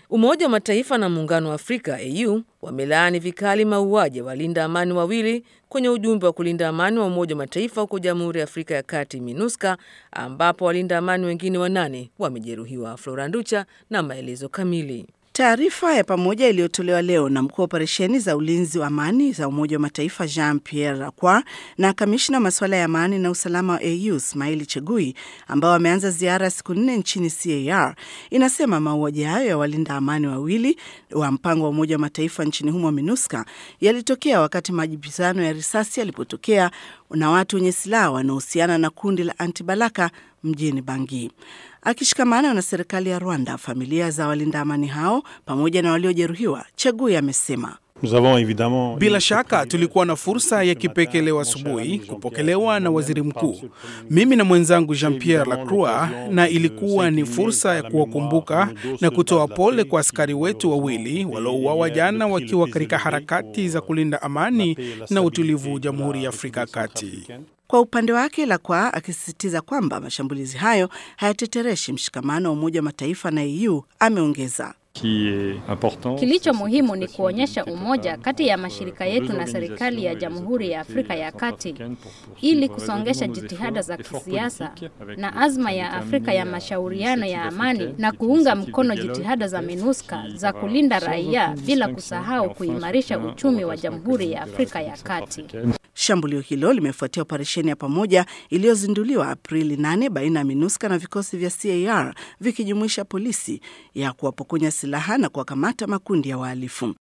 Umoja wa Mataifa na Muungano wa Afrika AU wamelaani vikali mauaji ya walinda amani wawili kwenye ujumbe wa kulinda amani wa Umoja wa Mataifa huko Jamhuri ya Afrika ya Kati, MINUSCA, ambapo walinda amani wengine wanane wamejeruhiwa. Flora Nducha na maelezo kamili. Taarifa ya pamoja iliyotolewa leo na mkuu wa operesheni za ulinzi wa amani za Umoja wa Mataifa Jean Pierre Lacroix na kamishna wa masuala ya amani na usalama wa AU Smaili Chegui ambao wameanza ziara ya siku nne nchini CAR inasema mauaji hayo ya walinda amani wawili wa mpango wa Umoja wa Mataifa nchini humo MINUSCA yalitokea wakati majibizano ya risasi yalipotokea na watu wenye silaha wanaohusiana na kundi la Antibalaka mjini Bangi. Akishikamana na serikali ya Rwanda, familia za walinda amani hao pamoja na waliojeruhiwa, Chegui amesema bila shaka tulikuwa na fursa ya kipekee leo asubuhi kupokelewa na waziri mkuu, mimi na mwenzangu Jean Pierre Lacroix, na ilikuwa ni fursa ya kuwakumbuka na kutoa pole kwa askari wetu wawili waliouawa jana wakiwa katika harakati za kulinda amani na utulivu Jamhuri ya Afrika ya Kati. Kwa upande wake Lacroix akisisitiza kwamba mashambulizi hayo hayatetereshi mshikamano wa Umoja wa Mataifa na EU, ameongeza Kilicho muhimu ni kuonyesha umoja kati ya mashirika yetu na serikali ya Jamhuri ya Afrika ya Kati ili kusongesha jitihada za kisiasa na azma ya Afrika ya mashauriano ya amani na kuunga mkono jitihada za MINUSCA za kulinda raia bila kusahau kuimarisha uchumi wa Jamhuri ya Afrika ya Kati. Shambulio hilo limefuatia operesheni ya pamoja iliyozinduliwa Aprili 8 baina ya MINUSCA na vikosi vya CAR vikijumuisha polisi ya kuwapokonya silaha na kuwakamata makundi ya wahalifu.